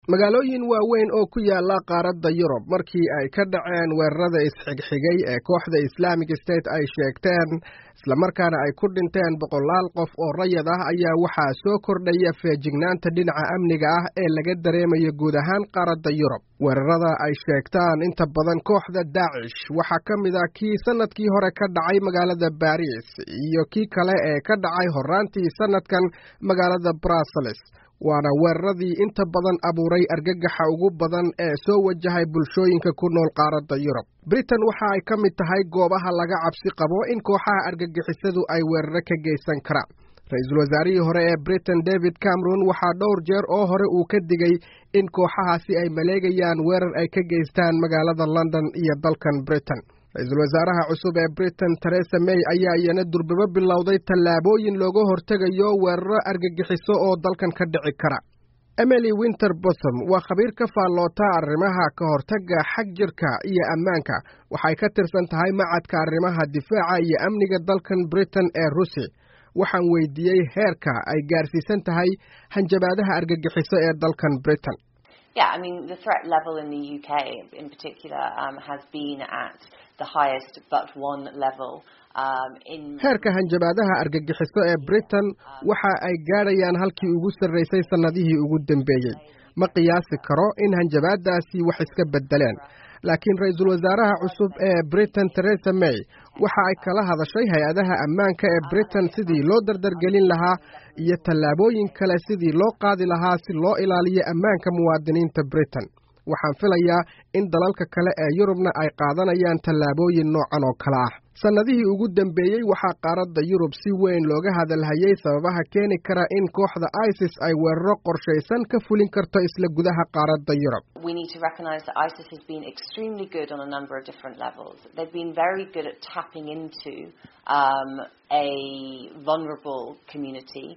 magaalooyin waaweyn oo ku yaala qaaradda yurub markii ay ka dhaceen weerarada isxigxigay ee kooxda islaamic state ay sheegteen islamarkaana ay ku dhinteen boqolaal qof oo rayad ah ayaa waxaa soo kordhaya feejignaanta dhinaca amniga ah ee laga dareemayo guud ahaan qaaradda yurub weerarada ay sheegtaan inta badan kooxda daacish waxaa ka mid ah kii sannadkii hore ka dhacay magaalada baris iyo kii kale ee ka dhacay horraantii sannadkan magaalada brussels waana weeraradii inta badan abuuray argagaxa ugu badan ee soo wajahay bulshooyinka ku nool qaaradda yurub britain waxa ay ka mid tahay goobaha laga cabsi qabo in kooxaha argagixisadu ay weeraro ka geysan karaan ra-iisul wasaarihii hore ee britain david cameron waxaa dhowr jeer oo hore uu ka digay in kooxahaasi ay maleegayaan weerar ay ka geystaan magaalada london iyo dalkan britain ra-iisul wasaaraha cusub ee britain teresa may ayaa iyana durbabo bilowday tallaabooyin looga hortegayo weeraro argagixiso oo dalkan ka dhici kara emily winter bosom waa khabiir ka faalloota arrimaha ka hortagga xag jirka iyo ammaanka waxay ka tirsan tahay macadka arrimaha difaaca iyo amniga dalkan britain ee rusi waxaan weydiiyey heerka ay gaarsiisan tahay hanjabaadaha argagixiso ee dalkan britain Yeah, I mean, the threat level in the UK in particular um, has been at the highest but one level. Um, in heerka hanjabaadaha argagixiso ee britain waxa ay gaadhayaan halkii ugu sarraysay sannadihii ugu dambeeyey ma qiyaasi karo in hanjabaadaasi wax iska beddeleen laakiin ra-iisul wasaaraha cusub ee britain teresa may waxa ay kala hadashay hay-adaha ammaanka ee britain sidii loo dardargelin lahaa iyo tallaabooyin kale sidii loo qaadi lahaa si loo ilaaliyo ammaanka muwaadiniinta britain waxaan filayaa in dalalka kale ee yurubna ay qaadanayaan tallaabooyin noocan oo kale ah sannadihii ugu dambeeyey waxaa qaaradda yurub si weyn looga hadalhayay sababaha keeni kara in kooxda isis ay weeraro qorshaysan ka fulin karto isla gudaha qaaradda yurub we need to recognize that ISIS has been extremely good on a number of different levels. They've been very good at tapping into um, a vulnerable community.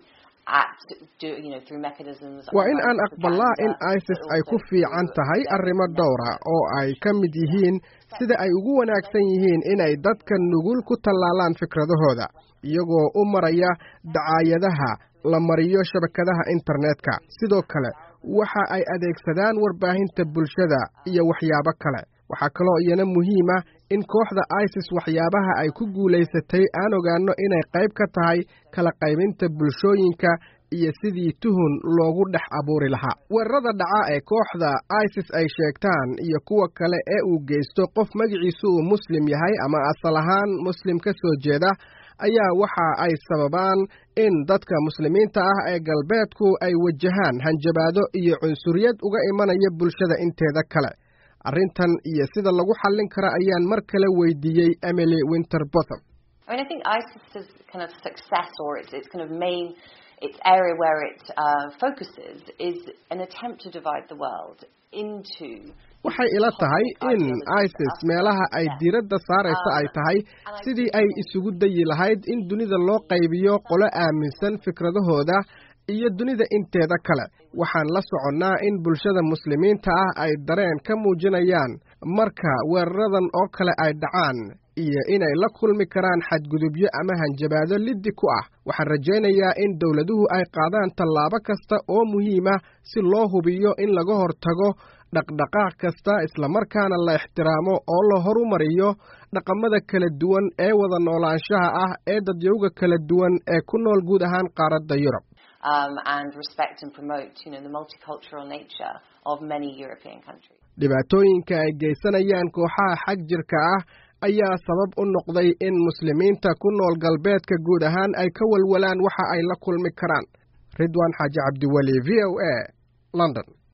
waa in aan aqbalaa in isis ay ku fiican tahay arrimo dhowra oo ay ka mid yihiin sida ay ugu wanaagsan yihiin inay dadka nugul ku tallaalaan fikradahooda iyagoo u maraya dacaayadaha la mariyo shabakadaha internetka sidoo kale waxa ay adeegsadaan warbaahinta bulshada iyo waxyaabo kale waxaa kaloo iyana muhiima in kooxda isis waxyaabaha ay ku guulaysatay aan ogaanno inay qayb ka tahay kala qaybinta bulshooyinka iyo sidii tuhun loogu dhex abuuri lahaa weerarada dhaca ee kooxda isis ay sheegtaan iyo kuwa kale ee uu geysto qof magiciisu uu muslim yahay ama asal ahaan muslim ka soo jeeda ayaa waxa ay sababaan in dadka muslimiinta ah ee galbeedku ay wajahaan hanjabaado iyo cunsuriyad uga imanaya bulshada inteeda kale arrintan iyo sida lagu xallin kara ayaan mar kale weydiiyey emily winter botham I mean, I think ISIS's kind of success or its, its kind of main its area where it uh, focuses is an attempt to divide the world into waxay ila tahay in isis meelaha ay diiradda saaraysa ay tahay sidii ay isugu dayi lahayd in dunida loo qaybiyo qolo aaminsan fikradahooda iyo dunida inteeda kale waxaan la soconnaa in bulshada muslimiinta ah ay dareen ka muujinayaan marka weeraradan oo kale ay dhacaan iyo inay la kulmi karaan xadgudubyo ama hanjabaado liddi ku ah waxaan rajaynayaa in dowladuhu ay qaadaan tallaabo kasta oo muhiima si loo hubiyo in laga hortago dhaqdhaqaaq kasta islamarkaana la ixtiraamo oo la horumariyo dhaqamada kala duwan ee wada noolaanshaha ah ee dadyowga kala duwan ee ku nool guud ahaan qaaradda yurub um, and respect and promote, you know, the multicultural nature of many European countries. dhibaatooyinka ay geysanayaan kooxaha xag jirka ah ayaa sabab u noqday in muslimiinta ku nool galbeedka guud ahaan ay ka walwalaan waxa ay la kulmi karaan ridwaan xaaji cabdiweli v o a london